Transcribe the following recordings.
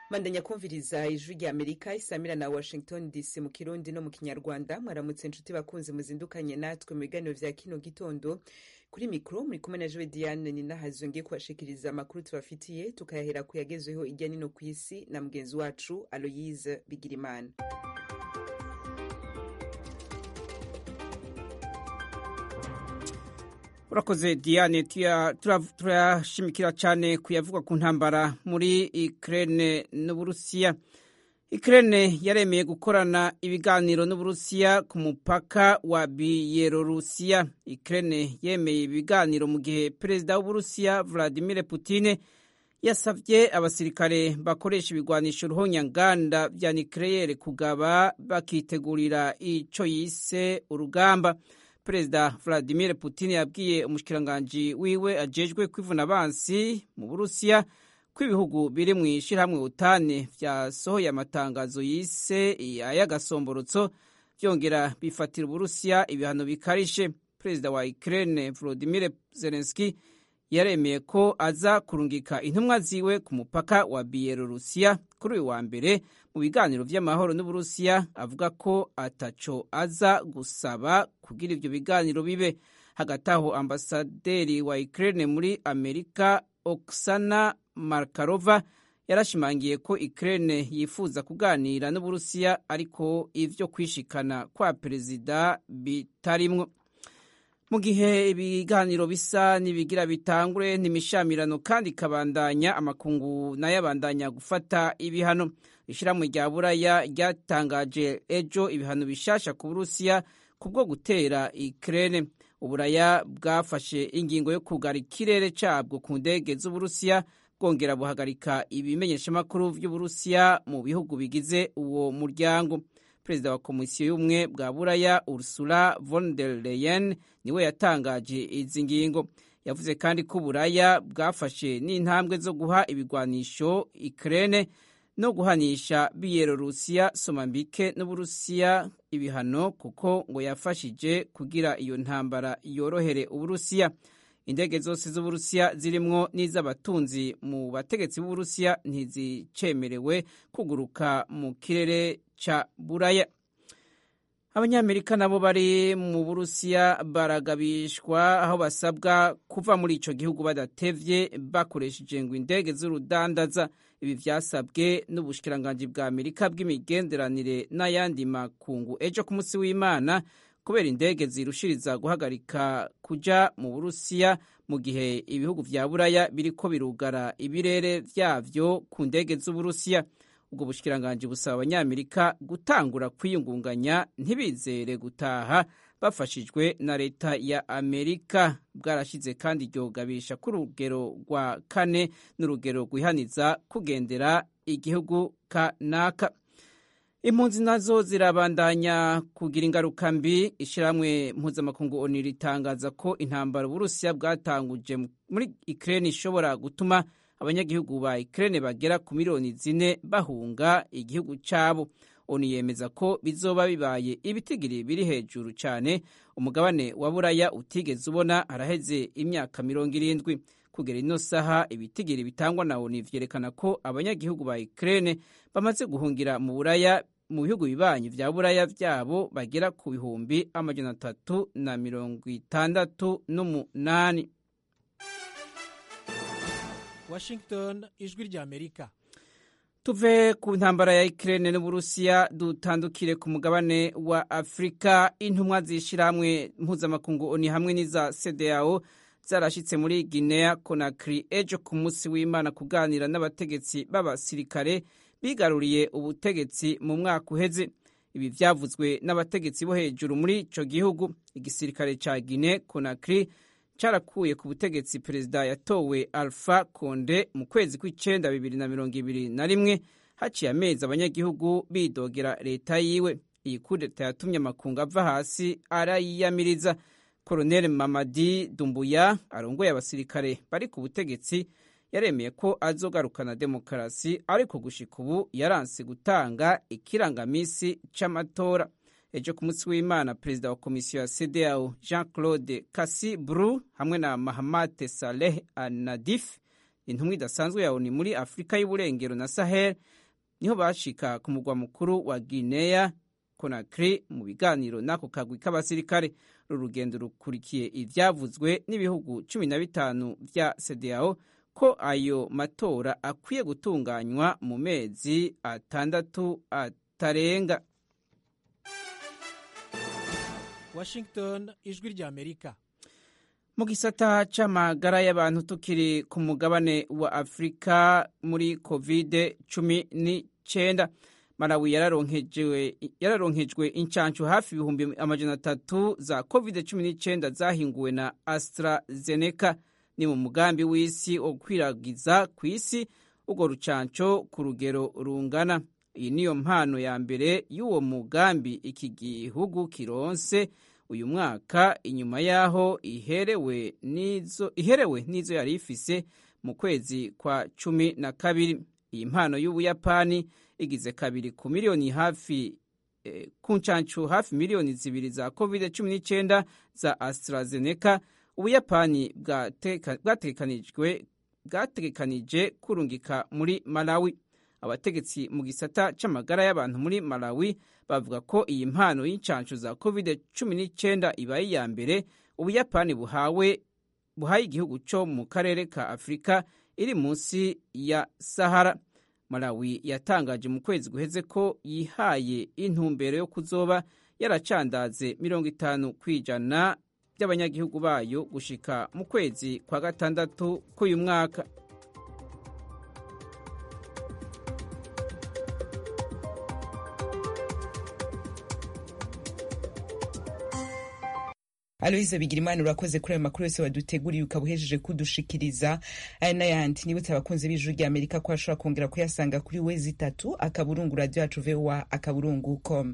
mandanya kumviriza ijwi rya amerika isamira na washington dc mu kirundi no mu kinyarwanda mwaramutse inshuti bakunzi muzindukanye natwe mu biganiro vya kino gitondo kuri mikro muri kumwe na jowe diane ninahazwe ngiye kubashikiriza amakuru tubafitiye tukayahera ku yagezweho irya nino ku isi na mugenzi wacu aloyise bigirimana urakoze diane turashimikira cyane kuyavuga ku ntambara muri ukraine n'uburusiya ukraine yaremeye gukorana ibiganiro n'uburusiya ku mupaka wa biyelorusiya ukraine yemeye ibiganiro mu gihe perezida w'uburusiya vladimir putine yasabye abasirikare bakoresha ibigwanisho ruhonyanganda vya nucleaire kugaba bakitegurira ico yise urugamba perezida vladimir putin yabwiye umushikiranganji wiwe ajejwe kwivuna abansi mu burusiya ko ibihugu biri mu ishirahamwe utane vyasohoye amatangazo yise ay'agasomborotso vyongera bifatira uburusiya ibihano bikarishe perezida wa ukraine volodimir zelenski yaremeye ko aza kurungika intumwa ziwe ku mupaka wa biyelorusiya kuri uyu wa mbere mu biganiro vy'amahoro n'uburusiya avuga ko ataco aza gusaba kugira ivyo biganiro bibe hagati aho ambasaderi wa ukraine muri amerika oksana markarova yarashimangiye ko ukraine yifuza kuganira n'uburusiya ariko ivyo kwishikana kwa perezida bitarimwo mu gihe ibiganiro bisa n'ibigira bitangure n'imishamirano kandi ikabandanya amakungu nayo abandanya gufata ibihano ishyirahamwe rya buraya ryatangaje ejo ibihano bishasha ku burusiya kubwo gutera ikirere uburaya bwafashe ingingo yo kugara ikirere cabwo ku ndege z'uburusiya bwongera buhagarika ibimenyeshamakuru vy'uburusiya mu bihugu bigize uwo muryango perezida wa komisiyo y'ubumwe bwa buraya ursula von der leyen niwe yatangaje izi ngingo yavuze kandi ko uburaya bwafashe n'intambwe zo guha ibigwanisho ikirene no guhanisha biyelorusiya somambike n'uburusiya ibihano kuko ngo yafashije kugira iyo ntambara yorohere uburusiya indege zose z'uburusiya zirimwo n'iz'abatunzi mu bategetsi b'uburusiya ntizicemerewe kuguruka mu kirere ca buraya abanyamerika nabo bari mu burusiya baragabishwa aho basabwa kuva muri ico gihugu badatevye bakoresheje ngo indege z'urudandaza ibi vyasabwe n'ubushikiranganji bwa amerika bw'imigenderanire n'ayandi makungu ejo ku munsi w'imana kubera indege zirushiriza guhagarika kuja mu burusiya mu gihe ibihugu vya buraya biriko birugara ibirere vyavyo ku ndege z'uburusiya ubwo bushikiranganji busaba abanyamerika gutangura kwiyungunganya ntibizere gutaha bafashijwe na leta ya amerika bwarashize kandi iryo gabisha ku rugero rwa kane n'urugero rwihaniza kugendera igihugu kanaka impunzi nazo zirabandanya kugira ingaruka mbi ishyirahamwe mpuzamakungu oni ritangaza ko intambara uburusiya bwatanguje muri ukraine ishobora gutuma abanyagihugu ba Ukraine bagera ku miliyoni zine bahunga igihugu cyabo oni yemeza ko bizoba bibaye ibitigiri biri hejuru cyane umugabane wa buraya utigeze ubona haraheze imyaka mirongo irindwi kugera ino saha ibitigiri bitangwa na oni vyerekana ko abanyagihugu ba Ukraine bamaze guhungira mu buraya mu bihugu bibanyi vya buraya vyabo bagera ku bihumbi amajana atatu na mirongo itandatu n'umunani Washington ijwi rya Amerika tuve ku ntambara ya Ukraine n'Uburusiya dutandukire ku mugabane wa Afrika intumwa zishirahamwe mpuzamakungu oni hamwe n'iza CEDEAO zarashitse muri Guinea Conakry ejo ku munsi w'Imana kuganira n'abategetsi b'abasirikare bigaruriye ubutegetsi mu mwaka uheze ibi vyavuzwe n'abategetsi bo hejuru muri ico gihugu igisirikare ca Guinea Conakry carakuye ku butegetsi perezida yatowe Alpha Conde mu kwezi kw'icenda bibiri na mirongo ibiri na rimwe haciye amezi abanyagihugu bidogera leta yiwe iyi kudeta yatumye amakungu ava hasi arayiyamiriza Colonel Mamadi Dumbuya arongoye abasirikare bari ku butegetsi yaremeye ko azogarukana demokarasi ariko gushika ubu yaranse gutanga ikirangamisi c'amatora ejo ku munsi w'imana perezida wa komisiyo ya CEDEAO Jean Claude Kassi Bru hamwe na Mahamat Saleh Al Nadif intumwa idasanzwe ya ONU muri Afurika y'uburengero na Sahel niho bashika ku mugwa mukuru wa guinea conakry mu biganiro n'ako kagwi k'abasirikare uru rugendo rukurikiye ivyavuzwe n'ibihugu cumi na bitanu vya cdao ko ayo matora akwiye gutunganywa mu mezi atandatu atarenga washington ijwi rya amerika mu gisata c'amagara y'abantu tukiri ku mugabane wa afurika muri covid cumi n'icenda malawi yararonkejwe incancu hafi ibihumbi amajana atatu za covid cumi n'icenda zahinguwe na astrazeneca ni mu mugambi w'isi wo gukwiragiza ku isi urwo rucanco ku rugero rungana iyi niyo mpano ya mbere y'uwo mugambi iki gihugu kironse uyu mwaka inyuma y'aho iherewe n'izo iherewe n'izo yari ifise mu kwezi kwa cumi na kabiri iyi mpano y'ubuyapani igize kabiri ku miliyoni hafi eh, ku ncancu hafi miliyoni zibiri za covid cumi n'icyenda za AstraZeneca ubuyapani bwategekanijwe bwategekanije kurungika muri malawi abategetsi mu gisata c'amagara y'abantu muri malawi bavuga ko iyi mpano y'incancu za covid cumi n'icyenda ibaye iya mbere ubuyapani buhawe buhaye igihugu co mu karere ka afurika iri munsi ya sahara malawi yatangaje mu kwezi guheze ko yihaye intumbero yo kuzoba yaracandaze mirongo itanu ku ijana by'abanyagihugu bayo gushika mu kwezi kwa gatandatu k'uyu mwaka aloyize bigirimana urakoze kuri ayo makuru yose waduteguriye ukaba uhejeje kudushikiriza aya n'ayandi nibutse abakunzi b'ijuru rya amerika ko bashobora kongera kuyasanga kuri wezi itatu akaburungu radiyo yacu vowa akaburungu com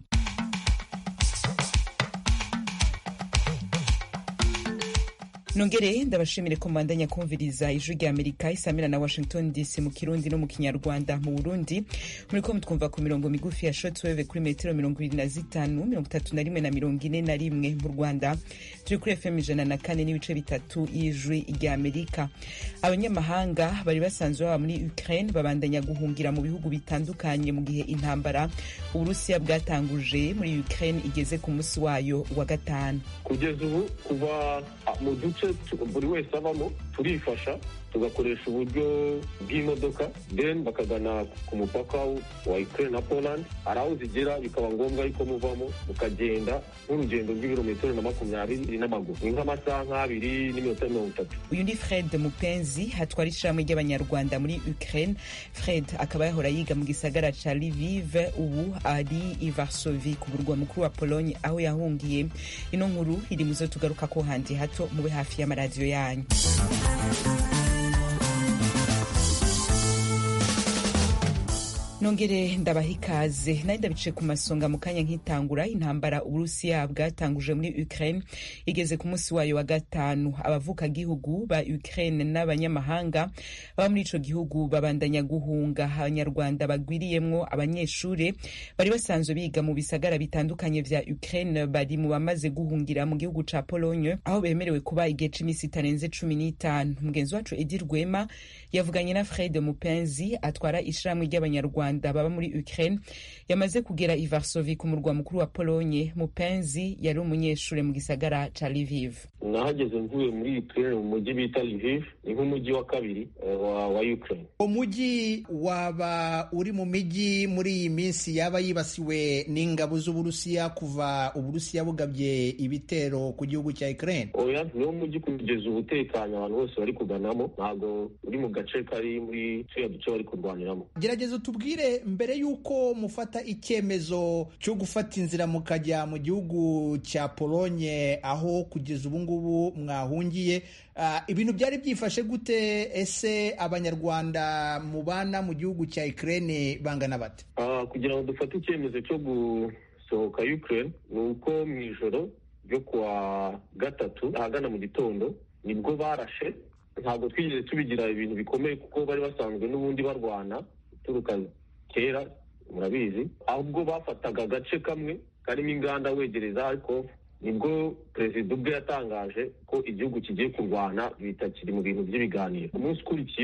nongere ndabashimire ko mbandanya kumviriza ijwi rya amerika isamira na washington dc mu kirundi no mu kinyarwanda mu burundi muri ko mutwumva ku mirongo migufi ya shotweve kuri metero mirongo ibiri na zitanu mirongo itatu na rimwe na mirongo ine na rimwe mu rwanda turi kuri fm ijana na kane n'ibice bitatu y'ijwi rya amerika abanyamahanga bari basanzwe baba muri ukraine babandanya guhungira mu bihugu bitandukanye mu gihe intambara uburusiya bwatanguje muri ukraine igeze ku munsi wayo wa gatanu kugeza ubu kuva mu duce buri wese abamo turifasha tugakoresha uburyo bw'imodoka then bakagana ku mupaka wa Ukraine na Poland hari aho zigera bikaba ngombwa yuko muvamo mukagenda nk'urugendo rw'ibirometero na makumyabiri n'amaguru ni nk'amasaha nk'abiri n'iminota mirongo itatu uyu ni fred mupenzi hatwara ishyirahamwe ry'abanyarwanda muri ukraine fred akaba yahora yiga mu gisagara ca liviv ubu ari i varsovi ku murwa mukuru wa pologne aho yahungiye ino nkuru iri mu zo tugaruka ko handi hato mube hafi y'amaradiyo yanyu nongere ndabaha ikaze nari ndabice ku masonga mu kanya nk'itangura intambara uburusiya bwatanguje muri ukraine igeze ku munsi wayo wa gatanu abavuka gihugu ba ukraine n'abanyamahanga baba muri ico gihugu babandanya guhunga abanyarwanda bagwiriyemwo abanyeshure bari basanzwe biga mu bisagara bitandukanye vya ukraine bari mu bamaze guhungira mu gihugu ca pologne aho bemerewe kuba igihe c'imisi itarenze cumi n'itanu mugenzi wacu edi rwema yavuganye na fred mupenzi atwara ishirahamwe ry'abanyarwanda rwanda baba muri ukraine yamaze kugera i varsovi ku murwa mukuru wa pologne mupenzi yari umunyeshuri mu gisagara ca liviv nahageze mvuye muri ukraine mu mujyi bita liviv ni nk'umujyi wa kabiri wa, wa ukraine umujyi waba uri mu mijyi muri iyi minsi yaba yibasiwe n'ingabo z'uburusiya kuva uburusiya bugabye ibitero ku gihugu cya ukraine oya niwo mujyi kugeza ubu utekanye abantu bose bari kuganamo ntabwo uri mu gace kari muri turiya duce bari kurwaniramo gerageza tubwire mbere y'uko mufata icyemezo cyo gufata inzira mukajya mu gihugu cya polonye aho kugeza ubu ngubu mwahungiye ibintu byari byifashe gute ese abanyarwanda mubana mu gihugu cya ukraine bangana bate kugira ngo dufate icyemezo cyo gusohoka ukraine ni uko mu ijoro ryo kuwa gatatu ahagana mu gitondo nibwo barashe ntabwo twigeze tubigira ibintu bikomeye kuko bari basanzwe n'ubundi barwana uturuka kera murabizi ahubwo bafataga agace kamwe karimo inganda wegereza ariko nibwo perezida ubwe yatangaje ko igihugu kigiye kurwana bitakiri mu bintu by'ibiganiro umunsi ukurikiyeho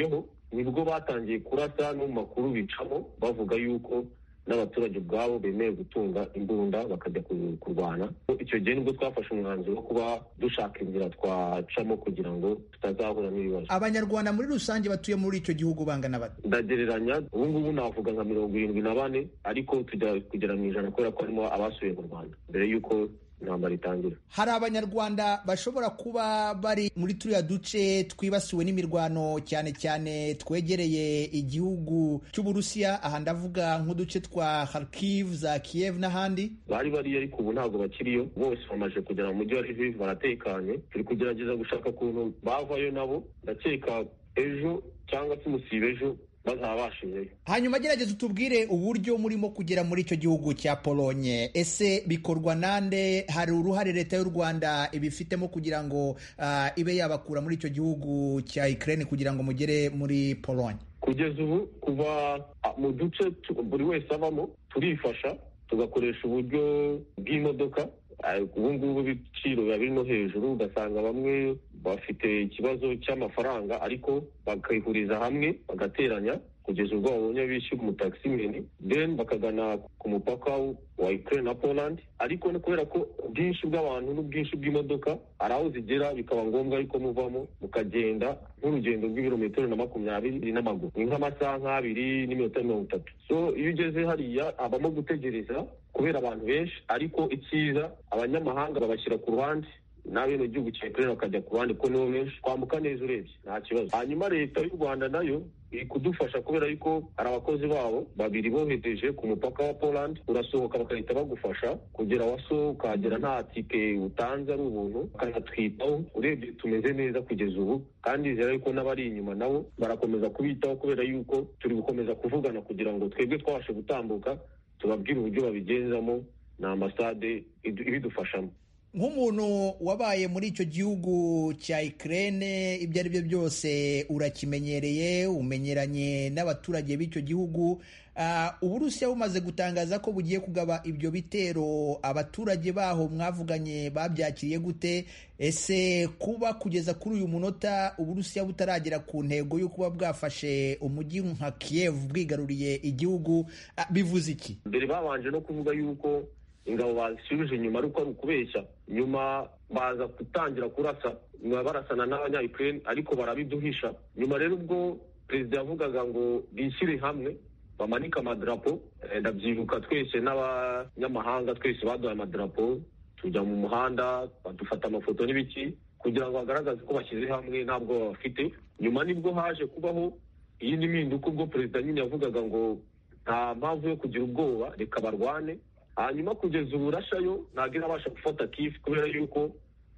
nibwo batangiye kurasa no mu makuru bicamo bavuga yuko n'abaturage ubwabo bemeye gutunga imbunda bakajya kurwana icyo gihe nibwo twafashe umwanzuro wo kuba dushaka inzira twacamo kugira ngo tutazahura n'ibibazo abanyarwanda muri rusange batuye muri icyo gihugu bangana bate ndagereranya ubu ngubu navuga nka mirongo irindwi na bane ariko tujya kugera mu ijana kubera ko harimo abasuye mu rwanda mbere y'uko intambara itangira hari abanyarwanda bashobora kuba bari muri turiya duce twibasiwe n'imirwano cyane cyane twegereye igihugu cy'uburusiya aha ndavuga nk'uduce twa Kharkiv za Kiev n'ahandi bari bariyo ariko ubu ntabwo bakiriyo bose bamaze kugera mu mujyi wa Lviv baratekanye turi kugerageza gushaka ukuntu bavayo nabo ndakeka ejo cyangwa se umusiba ejo bazabashijeyo hanyuma gerageza utubwire uburyo murimo kugera muri icyo gihugu cya polonye ese bikorwa nande hari uruhare leta y'u rwanda ibifitemo kugira ngo uh, ibe yabakura muri icyo gihugu cya ukraine kugira ngo mugere muri polonye kugeza ubu kuva mu duce buri wese abamo turifasha tugakoresha uburyo bw'imodoka ubu ngubu ibiciro biba biri no hejuru ugasanga bamwe bafite ikibazo cy'amafaranga ariko bakayihuriza hamwe bagateranya kugeza ubwo babonye bishyura umutakisimeni then bakagana ku mupaka wa Ukraine na Poland ariko kubera ko ubwinshi bw'abantu n'ubwinshi bw'imodoka hari aho zigera bikaba ngombwa yuko muvamo mukagenda nk'urugendo rw'ibirometero na makumyabiri n'amaguru ni nk'amasaha nk'abiri n'iminota mirongo itatu so iyo ugeze hariya habamo gutegereza kubera abantu benshi ariko icyiza abanyamahanga babashyira ku ruhande n'abene gihugu cya Ukraine bakajya ku ruhande ko nibo benshi twambuka neza urebye nta kibazo hanyuma leta y'u Rwanda nayo iri kudufasha kubera yuko hari abakozi babo babiri bohereje ku mupaka wa Poland urasohoka bagahita bagufasha kugera waso ukahagera nta tike utanze ari ubuntu bakanatwitaho urebye tumeze neza kugeza ubu kandi nizera yuko n'abari inyuma nabo barakomeza kubitaho kubera yuko turi gukomeza kuvugana kugira ngo twebwe twabashe gutambuka tubabwire uburyo babigenzamo ni ambasade ibidufashamo nk'umuntu wabaye muri icyo gihugu cya Ukraine ibyo ari byo byose urakimenyereye umenyeranye n'abaturage b'icyo gihugu uburusiya bumaze gutangaza ko bugiye kugaba ibyo bitero abaturage baho mwavuganye babyakiriye gute ese kuba kugeza kuri uyu munota uburusiya butaragera ku ntego yo kuba bwafashe umujyi nka Kiev bwigaruriye igihugu bivuze iki mbere babanje no kuvuga yuko ingabo bazisubije inyuma ariko ari ukubeshya nyuma baza gutangira kurasa nyuma barasana n'abanyayukraine ariko barabiduhisha nyuma rero ubwo perezida yavugaga ngo bishyire hamwe bamanike amadarapo ndabyibuka twese n'abanyamahanga twese baduhaye amadarapo tujya mu muhanda badufata amafoto n'ibiki kugira ngo bagaragaze ko bashyize hamwe ntabwo bafite nyuma nibwo haje kubaho iyindi mpinduka ubwo perezida nyine yavugaga ngo nta mpamvu yo kugira ubwoba reka barwane hanyuma kugeza ubu rashayo ntabwo irabasha gufata kifu kubera yuko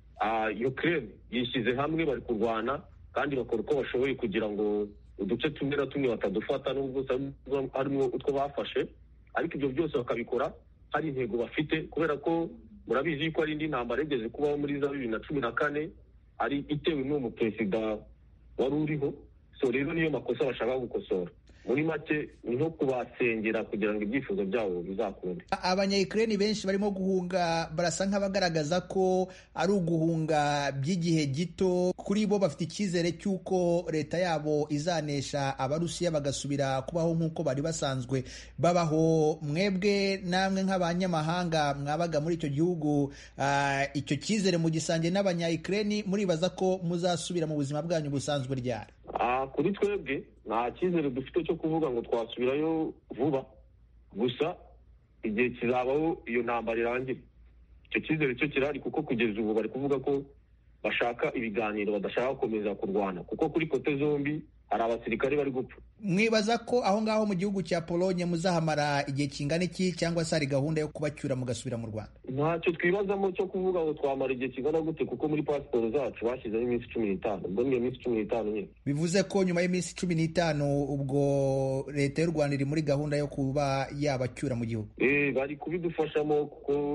Ukraine yishyize hamwe bari kurwana kandi bakora uko bashoboye kugira ngo uduce tumwe na tumwe batadufata n'ubwo harimo utwo bafashe ariko ibyo byose bakabikora hari intego bafite kubera ko murabizi yuko hari indi ntambara yigeze kubaho muri za bibiri na cumi na kane ari itewe n'uwo muperezida wari uriho so rero niyo makosa bashaka gukosora muri make ni nko kubasengera kugira ngo ibyifuzo byabo bizakunde abanyayukureni benshi barimo guhunga barasa nk'abagaragaza ko ari uguhunga by'igihe gito kuri bo bafite icyizere cy'uko leta yabo izanesha abarusiya bagasubira kubaho nk'uko bari basanzwe babaho mwebwe namwe nk'abanyamahanga mwabaga muri icyo gihugu icyo cyizere mu gisange n'abanyayukureni muribaza ko muzasubira mu buzima bwanyu busanzwe ryari kuri twebwe nta cyizere dufite cyo kuvuga ngo twasubirayo vuba gusa igihe kizabaho iyo ntambara irangira icyo cyizere cyo kirahari kuko kugeza ubu bari kuvuga ko bashaka ibiganiro badashaka gukomeza kurwana kuko kuri kote zombi hari abasirikare bari gupfa mwibaza ko aho ngaho mu gihugu cya polonye muzahamara igihe kingana iki cyangwa se hari gahunda yo kubacyura mugasubira mu rwanda ntacyo twibazamo cyo kuvuga ngo twamara igihe kingana gute kuko muri pasiporo zacu bashyizeho iminsi cumi n'itanu ubwo niyo minsi cumi n'itanu nyine bivuze ko nyuma y'iminsi cumi n'itanu ubwo leta y'u rwanda iri muri gahunda yo kuba yabacyura mu gihugu bari kubidufashamo kuko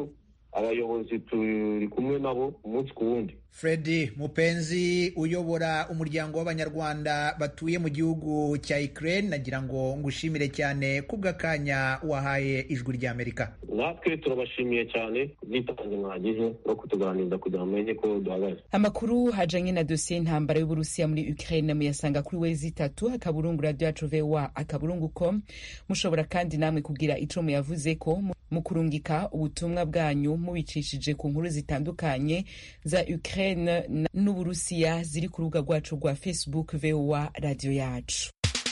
abayobozi turi kumwe nabo umunsi ku wundi Fredi Mupenzi uyobora umuryango w'abanyarwanda batuye mu gihugu cya Ukraine nagira ngo ngushimire cyane kubw'akanya wahaye ijwi ry'Amerika natwe turabashimiye cyane ubwitange mwagize no kutuganiriza kugira ngo mumenye ko duhagaze amakuru hajanye na dosiye y'intambara y'uburusiya muri ukraine muyasanga kuri wezi itatu akaburungu radio yacu voa akaburungu com mushobora kandi namwe kugira ico muyavuze ko mu kurungika ubutumwa bwanyu mubicishije ku nkuru zitandukanye za ukraine n'uburusiya ziri ku rubuga rwacu rwa facebook voa radio yacu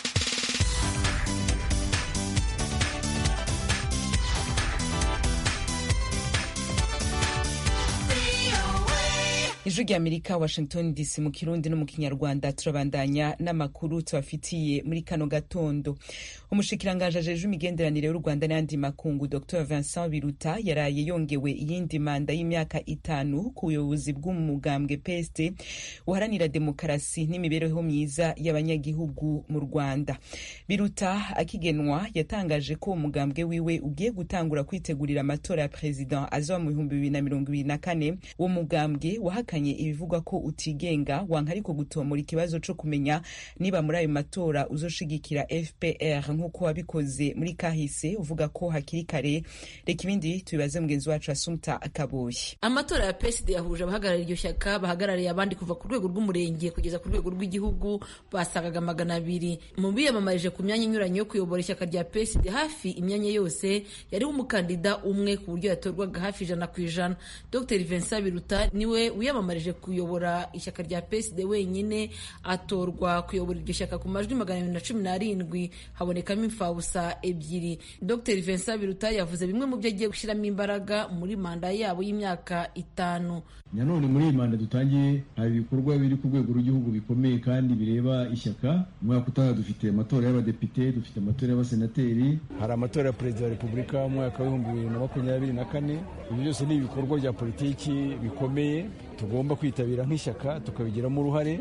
ijwi rya amerika washington dc mu kirundi no mu kinyarwanda turabandanya n'amakuru tubafitiye muri kano gatondo umushikiranganji ajejwe imigenderanire y'u rwanda n'ayandi makungu dr vincent biruta yaraye yongewe iyindi manda y'imyaka itanu ku buyobozi bw'umugambwe pst uharanira demokarasi n'imibereho myiza y'abanyagihugu mu rwanda biruta akigenwa yatangaje ko umugambwe wiwe ugiye gutangura kwitegurira amatora ya perezida azoba mu bihumbi bibiri na mirongo ibiri na kane uwo mugambwe wahakanye ibivugwa ko utigenga wanka ariko gutomora ikibazo co kumenya niba muri ayo matora uzoshigikira fpr nk'uko wabikoze muri kahise uvuga ko hakiri kare reka ibindi tubibaze mugenzi wacu asumta akaboyi amatora ya psd yahuje abahagarariye iryo shyaka bahagarariye abandi kuva ku rwego rw'umurenge kugeza ku rwego rw'igihugu basagaga magana abiri mu biyamamarije ku myanya inyuranye yo kuyobora ishyaka rya psd hafi imyanya yose yariho umukandida umwe ku buryo yatorwaga hafi ijana ku ijana dr vincent biruta niwe wiyamamarije kuyobora ishyaka rya psd wenyine atorwa kuyobora iryo shyaka ku majwi magana abiri na cumi n'arindwi habonekamo imfabusa ebyiri dr vincent biruta yavuze bimwe mu byo agiye gushyiramo imbaraga muri manda yabo y'imyaka itanu nanone muri iyi manda dutangiye hari ibikorwa biri ku rwego rw'igihugu bikomeye kandi bireba ishyaka umwaka utaha dufite amatora y'abadepite dufite amatora y'abasenateri hari amatora ya perezida wa repubulika mu mwaka w'ibihumbi bibiri na makumyabiri na kane ibi byose ni ibikorwa bya politiki bikomeye tugomba kwitabira nk'ishyaka tukabigiramo uruhare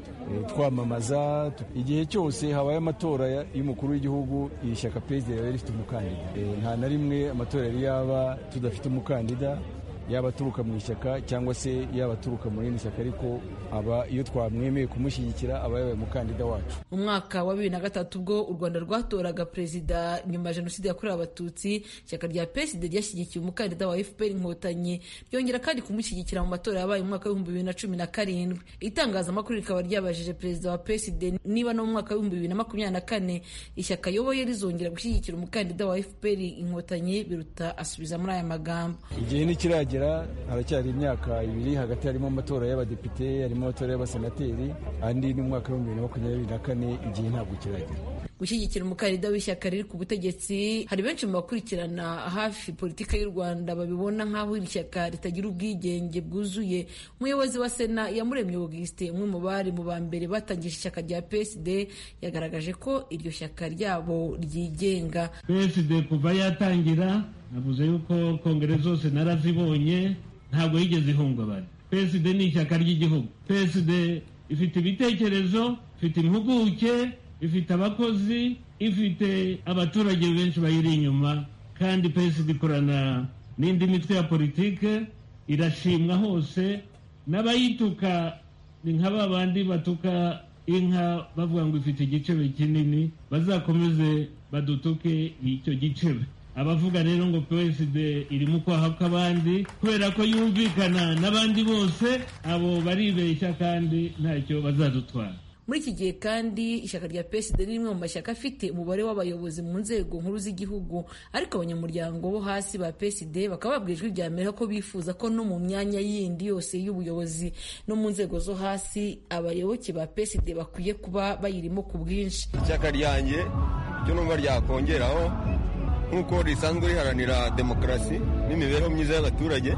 twamamaza igihe cyose habaye amatora y'umukuru w'igihugu iri shyaka perezida riba rifite umukandida nta na rimwe amatora yari yaba tudafite umukandida yaba aturuka mu ishyaka cyangwa se yaba aturuka mu rindi shyaka ariko aba iyo twamwemeye kumushyigikira aba yabaye umukandida wacu mu mwaka wa bibiri na gatatu ubwo u rwanda rwatoraga perezida nyuma ya jenoside yakorewe abatutsi ishyaka rya psd ryashyigikiye umukandida wa fpr inkotanyi ryongera kandi kumushyigikira mu matora yabaye mu mwaka w'ibihumbi bibiri na cumi na karindwi itangazamakuru rikaba ryabajije perezida wa psd niba no mu mwaka w'ibihumbi bibiri na makumyabiri na kane ishyaka ayoboye rizongera gushyigikira umukandida wa fpr inkotanyi biruta asubiza muri aya magambo igihe ntikiragera haracyari imyaka ibiri hagati harimo amatora y'abadepite harimo amatora y'abasenateri andi ni umwaka w'ibihumbi bibiri na makumyabiri na kane igihe ntabwo kiragera gushyigikira umukandida w'ishyaka riri ku butegetsi hari benshi mu bakurikirana hafi politika y'u rwanda babibona nk'aho iri shyaka ritagira ubwigenge bwuzuye umuyobozi wa sena yamuremye augustin umwe mu bari mu ba mbere batangije ishyaka rya psd yagaragaje ko iryo shyaka ryabo ryigenga psd kuva yatangira navuze yuko kongere zose narazibonye ntabwo yigeze ihungabana psd ni ishyaka ry'igihugu psd ifite ibitekerezo ifite impuguke ifite abakozi ifite abaturage benshi bayiri inyuma kandi psd ikorana n'indi mitwe ya politike irashimwa hose n'abayituka ni nka ba bandi batuka inka bavuga ngo ifite igicebe kinini bazakomeze badutuke icyo gicebe abavuga rero ngo psd iri mu kwaha kw'abandi kubera ko yumvikana n'abandi bose abo baribeshya kandi ntacyo bazadutwara muri iki gihe kandi ishyaka rya psd ni rimwe mu mashyaka afite umubare w'abayobozi mu nzego nkuru z'igihugu ariko abanyamuryango bo hasi ba psd bakaba babwira ijwi rya mbere ko bifuza ko no mu myanya yindi yose y'ubuyobozi no mu nzego zo hasi abayoboke ba psd bakwiye kuba bayirimo ku bwinshi ishyaka ryanjye ryo numva ryakongeraho nk'uko risanzwe riharanira demokarasi n'imibereho myiza y'abaturage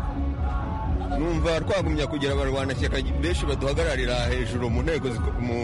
numva twagumya kugira abarwanashyaka benshi baduhagararira hejuru mu nteko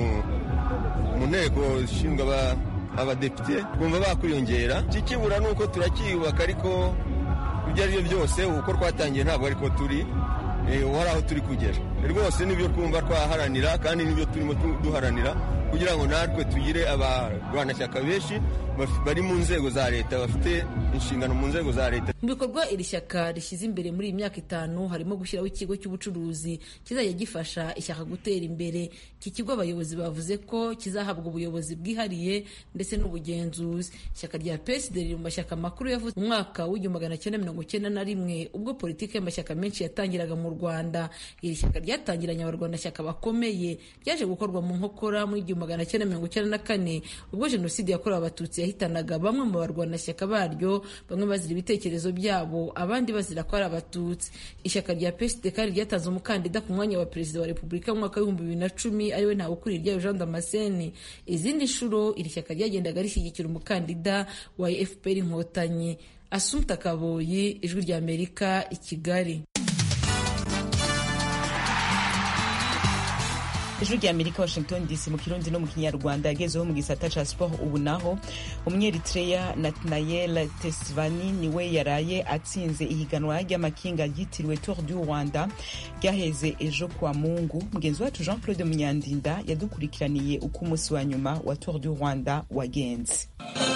mu nteko zishinzwe abadepite twumva bakwiyongera ikikibura ni uko turakiyubaka ariko ibyo ari byo byose uko twatangiye ntabwo ariko turi hari aho turi kugera rwose nibyo twumva twaharanira kandi nibyo turimo duharanira kugira ngo natwe tugire abarwanashyaka benshi bari mu nzego za leta bafite inshingano mu nzego za leta mu bikorwa iri shyaka rishyize imbere muri iyi myaka itanu harimo gushyiraho ikigo cy'ubucuruzi kizajya gifasha ishyaka gutera imbere iki kigo abayobozi bavuze ko kizahabwa ubuyobozi bwihariye ndetse n'ubugenzuzi ishyaka rya psd riri mu mashyaka makuru yavutse mu mwaka w'igihumbi magana cyenda mirongo cyenda na rimwe ubwo politiki y'amashyaka menshi yatangiraga mu rwanda iri shyaka ryatangiranye abarwanashyaka bakomeye ryaje gukorwa mu nkokora muri igihumbi magana cyenda mirongo cyenda na kane ubwo jenoside yakorewe abatutsi yahitanaga bamwe mu barwanashyaka baryo bamwe bazira ibitekerezo byabo abandi bazira ko ari abatutsi ishyaka rya psd kandi ryatanze umukandida ku mwanya wa perezida wa repubulika mu mwaka w'ibihumbi bibiri na cumi ariwe ntawukuriye ryayo jean damascene izindi nshuro iri shyaka ryagendaga rishyigikira umukandida wa fpr inkotanyi asumta kaboyi ijwi rya amerika i kigali ijwi rya amerika washington dc mu kirundi no mu kinyarwanda yagezeho mu gisata ca sport ubu naho umunyeritreya nathanael tesvani niwe yaraye atsinze ihiganwa ry'amakinga ryitiriwe tour du rwanda ryaheze ejo kwa mungu mugenzi wacu jean claude munyandinda yadukurikiraniye uko umunsi wa nyuma wa tour du rwanda wagenze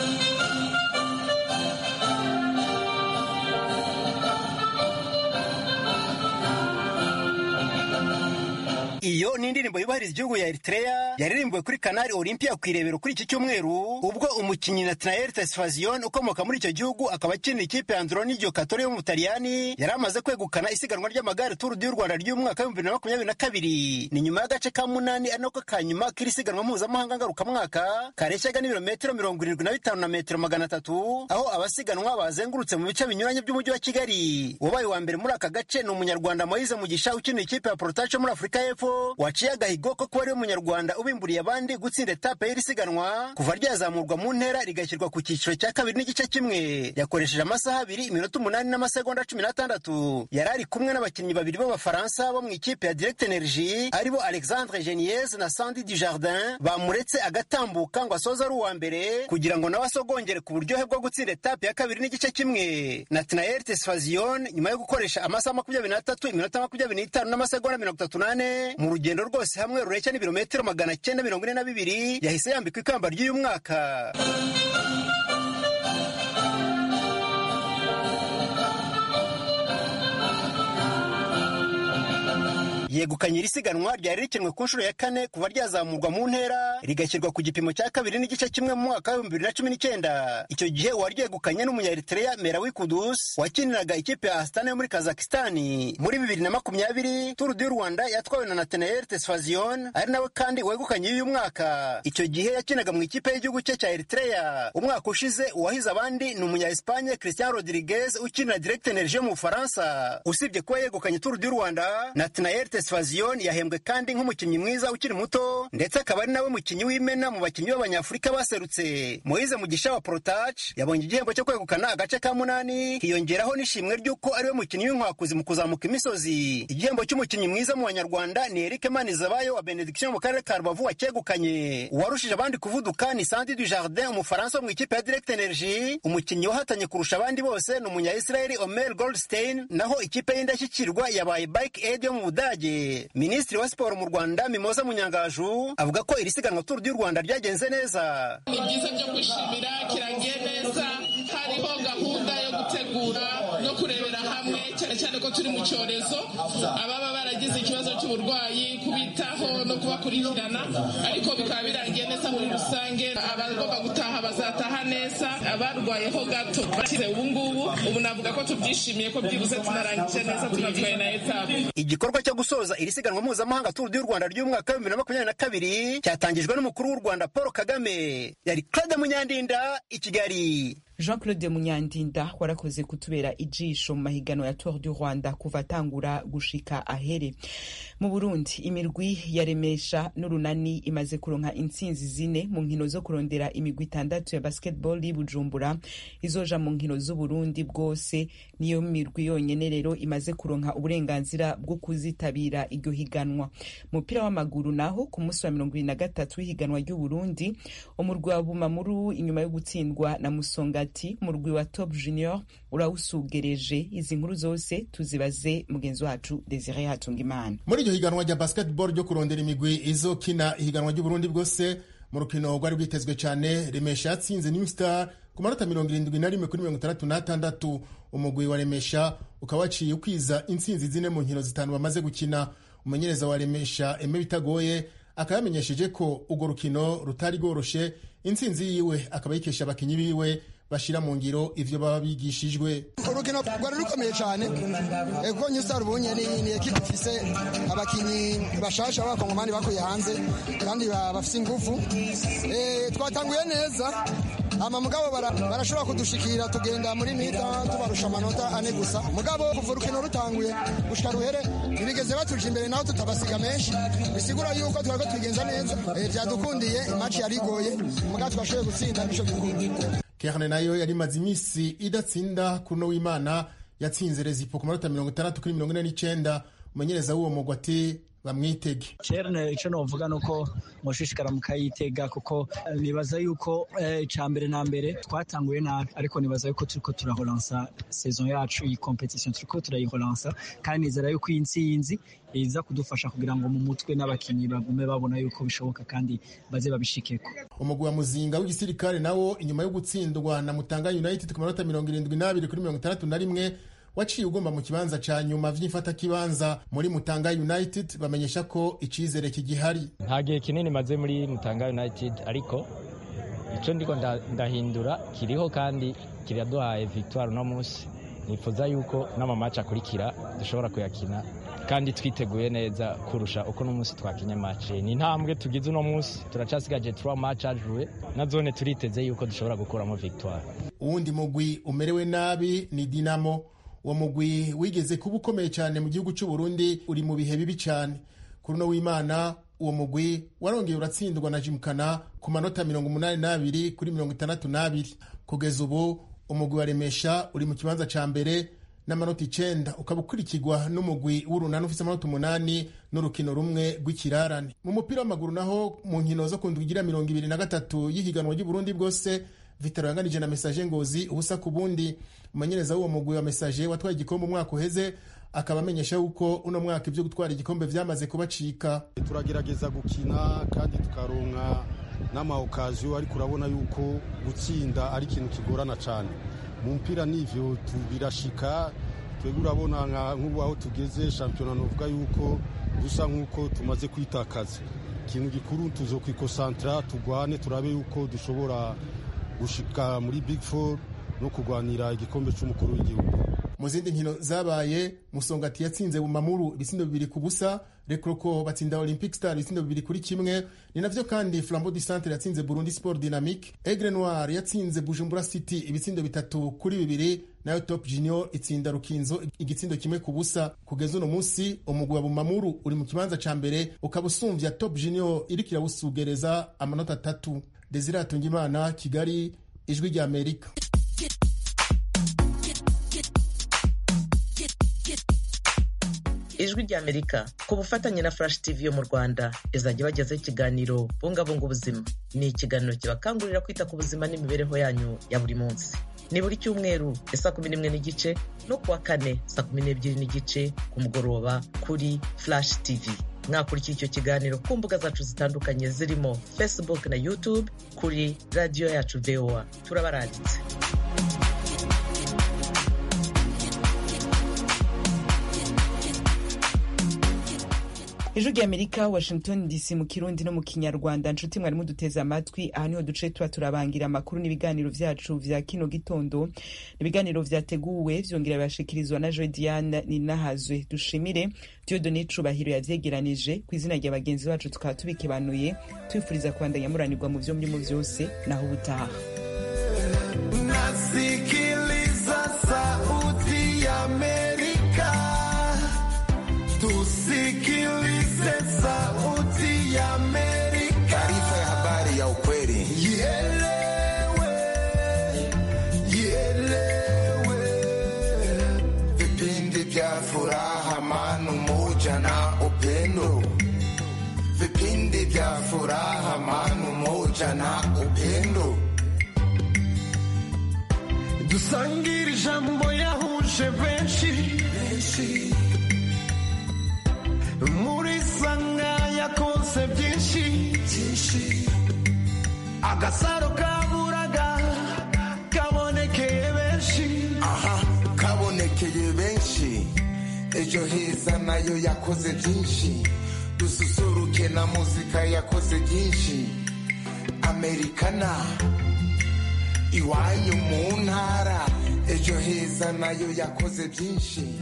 iyo ni indirimbo yubahiriza igihugu ya Eritrea yaririmbiwe kuri Canal Olympia ku irebero kuri iki cyumweru ubwo umukinnyi Nathanael Tesfazion ukomoka muri icyo gihugu akaba akinira ikipe ya Androni Giocattoli yo mu Butaliyani yari amaze kwegukana isiganwa ry'amagare Tour du Rwanda ry'umwaka w'ibihumbi bibiri na makumyabiri na kabiri ni nyuma y'agace ka munani ari nako ka nyuma k'iri siganwa mpuzamahanga ngarukamwaka kareshyaga n'ibirometero mirongo irindwi na bitanu na metero magana atatu aho abasiganwa bazengurutse mu bice binyuranye by'umujyi wa Kigali wabaye wa mbere muri aka gace ni umunyarwanda Moise Mugisha ukinira ikipe ya Protacho muri Afurika y'Epfo waciye agahigo ko kuba ariwe munyarwanda ubimburiye abandi gutsinda etape y'iri siganwa kuva ryazamurwa mu ntera rigashyirwa ku cyiciro cya kabiri n'igice kimwe yakoresheje amasaha abiri iminota umunani n'amasegonda cumi n'atandatu yari ari kumwe n'abakinnyi babiri b'abafaransa bo mu ikipe ya direct energy aribo alexandre geniez na sandi dujardin bamuretse agatambuka ngo asoze ari uwa mbere kugira ngo nawe asogongere ku buryohe bwo gutsinda etape ya kabiri n'igice kimwe nathanael tesfazion nyuma yo gukoresha amasaha makumyabiri n'atatu iminota makumyabiri n'itanu n'amasegonda mirongo itatu n'ane mu rugendo rwose hamwe rureshya n'ibirometero magana cyenda mirongo ine na bibiri yahise yambikwa ikamba ry'uyu mwaka yegukanye iri siganwa ryari rikinwe ku nshuro ya kane kuva ryazamurwa mu ntera rigashyirwa ku gipimo cya kabiri n'igice kimwe mu mwaka w'ibihumbi bibiri na cumi n'icyenda icyo gihe uwaryegukanye n'umunyaeritrea merawi kudus wakiniraga ikipe ya astana yo muri kazakistani muri bibiri na makumyabiri turu du rwanda yatwawe na nathanael tesfazion ari nawe kandi wegukanye uyu mwaka icyo gihe yakinaga mu ikipe y'igihugu cye cya eritrea umwaka ushize uwahize abandi ni umunya espanye christian rodriguez ukinira direct energie yo mu bufaransa usibye kuba yegukanye turu du rwanda nathanael tesfazion yahembwe kandi nk'umukinnyi mwiza ukiri muto ndetse akaba ari nawe mukinnyi w'imena mu bakinnyi b'abanyafurika baserutse moise mugisha wa protach yabonye igihembo cyo kwegukana agace ka munani hiyongeraho n'ishimwe ry'uko ariwe mukinnyi w'inkwakuzi mu kuzamuka imisozi igihembo cy'umukinnyi mwiza mu banyarwanda ni eric manizabayo wa benediction mu karere ka rubavu wacyegukanye uwarushije abandi kuvuduka ni sandi du jardin umufaransa wo mu ikipe ya direct energy umukinnyi wahatanye kurusha abandi bose ni umunya israeli omer goldstein naho ikipe y'indashyikirwa yabaye bike aid yo mu budage minisitiri wa siporo mu rwanda mimoza munyangaju avuga ko iri siganwa turu du rwanda ryagenze neza ni byiza byo kwishimira kiragiye neza hariho gahunda yo gutegura no kurebera hamwe cyane cyane ko turi mu cyorezo ababa baragize ikibazo cy'uburwayi kubitaho no kubakurikirana ariko bikaba birangiye neza muri rusange abagomba gutaha bazataha neza abarwayeho gato bakize ubu ngubu ubu navuga ko tubyishimiye ko byibuze tunarangije neza tunatwaye na etape igikorwa cyo gusoza iri siganwa mpuzamahanga turu du rwanda ry'umwaka w'ibihumbi bibiri na makumyabiri na kabiri cyatangijwe n'umukuru w'u rwanda paul kagame yari claude munyandinda i kigali jean claude munyandinda warakoze kutubera ijisho mu mahiganwa ya tour du rwanda kuva atangura gushika ahere mu burundi imirwi yaremesha n'urunani imaze kuronka intsinzi zine mu nkino zo kurondera imigwi itandatu ya basketball y'ubujumbura izoja mu nkino z'uburundi bwose niyo mirwi yonyene rero imaze kuronka uburenganzira bwo kuzitabira iryo higanwa umupira w'amaguru naho ku munsi wa mirongo ibiri na gatatu w'ihiganwa ry'uburundi umurwi wa bumamuru inyuma yo gutsindwa na musonga ati umurwi wa top junior urawusugereje izi nkuru zose tuzibaze mugenzi wacu desire hatungimana muri iryo higanwa rya basketball ryo kurondera imigwi izokina ihiganwa ry'uburundi bwose mu rukino rwari rwitezwe cyane remesha yatsinze new star ku manota mirongo irindwi na rimwe kuri mirongo itandatu n'atandatu umugwi wa remesha ukaba waciye ukwiza intsinzi zine mu nkino zitanu bamaze gukina umumenyereza wa remesha eme bitagoye akaba yamenyesheje ko urwo rukino rutari rworoshe intsinzi yiwe akaba yikesha abakinnyi biwe bashyira mu ngiro ivyo baba bigishijwe urukino rwari rukomeye cyane kuko new star ubunye ni ekipe ifise abakinnyi bashasha b'abakongomani bakuye hanze kandi bafise ingufu twatanguye neza ama mugabo barashobora kudushikira tugenda muri mita tubarusha amanota ane gusa mugabo kuva urukino rutanguye gushika ruhere ntibigeze batuje imbere naho tutabasiga menshi bisigura yuko twariko tubigenza neza vyadukundiye imaci yarigoye mugabo twashoboye gutsinda nico gikunda kerne nayo yari imaze iminsi idatsinda kuno w'imana yatsinze rezipo ku manota mirongo itandatu kuri mirongo ine n'icenda umumenyereza w'uwo mugwi ati bamwitege kerne icyo novuga ni uko mushishikara mukayitega kuko nibaza yuko icya mbere na mbere twatanguye nabi ariko nibaza yuko turiko turahoransa saison yacu iyi competition turiko turayihoransa kandi nizera yuko iyi ntsinzi iza kudufasha kugira ngo mu mutwe n'abakinnyi bagume babona yuko bishoboka kandi baze babishikeko umugwi wa muzinga w'igisirikare nawo inyuma yo gutsindwa na mutanga united ku manota mirongo irindwi n'abiri kuri mirongo itandatu na rimwe waciye ugomba mu kibanza ca nyuma vy'imfatakibanza muri Mutanga United bamenyesha ko icizere kigihari nta gihe kinini maze muri Mutanga United ariko ico ndiko ndahindura kiriho kandi kiraduhaye victoire uno munsi nifuza yuko n'amamaci akurikira dushobora kuyakina kandi twiteguye neza kurusha uko n'umunsi twakinye mace ni intambwe tugize uno munsi turacasigaje trois match ajuwe na zone turiteze yuko dushobora gukuramo victoire uwundi mugwi umerewe nabi ni Dinamo uwo mugwi wigeze kuba ukomeye cyane mu gihugu cy'u Burundi uri mu bihe bibi cyane kuri uno w'imana uwo mugwi warongeye uratsindwa na jimukana ku manota mirongo umunani n'abiri kuri mirongo itandatu n'abiri kugeza ubu umugwi wa remesha uri mu kibanza cya mbere n'amanota icenda ukaba ukurikirwa n'umugwi w'urunani ufite amanota umunani n'urukino rumwe rw'ikirarane mu mupira w'amaguru naho mu nkino zo kundwigira mirongo ibiri na gatatu y'ihiganwa ry'uburundi bwose vitaro yanganije na mesaje ngozi ubusa ku bundi umumenyereza w'uwo mugwi wa mesaje watwaye igikombe umwaka uheze akaba amenyesha yuko uno mwaka ibyo gutwara igikombe vyamaze kubacika turagerageza gukina kandi tukaronka n'amaokaziyo ariko urabona yuko gutsinda ari ikintu kigorana cyane mu mpira n'ivyo birashika twebwe urabona nk'ubu aho tugeze shampiyona novuga yuko dusa nk'uko tumaze kwitakaza ikintu gikuru tuzokwikosantara tugwane turabe yuko dushobora gushika muri big four no kurwanira igikombe cy'umukuru w'igihugu mu zindi nkino zabaye musongati yatsinze bumamuru ibitsindo bibiri ku busa rekroko batsinda olympic star ibitsindo bibiri kuri kimwe ni navyo kandi flambo du centre yatsinze burundi sport dynamique aigle noir yatsinze bujumbura city ibitsindo bitatu kuri bibiri nayo top junior itsinda rukinzo igitsindo kimwe ku busa kugeza uno munsi umugwi wa bumamuru uri mu kibanza ca mbere ukaba usumvya top junior iriko irawusugereza amanota atatu desire atungimana kigali ijwi rya amerika ijwi rya amerika ku bufatanye na flash tv yo mu rwanda izajya bagezaho ikiganiro bungabunga ubuzima ni ikiganiro kibakangurira kwita ku buzima n'imibereho yanyu ya buri munsi ni buri cyumweru saa kumi n'imwe n'igice no kuwa kane saa kumi n'ebyiri n'igice ku mugoroba kuri flash tv mwakurikira icyo kiganiro ku mbuga zacu zitandukanye zirimo facebook na youtube kuri radiyo yacu voa turabaranditse ijwi rya amerika washington dc mu kirundi no mu kinyarwanda nshuti mwari muduteze amatwi aha niho duce tuba turabangira amakuru n'ibiganiro vyacu vya kino gitondo ibiganiro vyateguwe vyongera birashikirizwa na joe diane ninahazwe dushimire diodone cubahiro yavyegeranije ku izina rya bagenzi bacu tukaba tubikibanuye twifuriza kubandanya muranirwa mu vyo murimo vyose naho ubutaha nasikiliza sauti ya amerika tusikilize sauti ya Amerika. Taarifa ya habari ya ukweli. Ielewe, ielewe. Vipindi vya furaha, amani, umoja na upendo. Vipindi vya furaha, amani, umoja na upendo. dusangire ijambo yahuje benshi muri sanga yakonse byinshi agasaro kaburaga kabonekeye benshi aha kabonekeye benshi ejo heza nayo yakoze byinshi dususuruke na muzika yakoze byinshi amerikana iwanyu mu ntara ejo heza nayo yakoze byinshi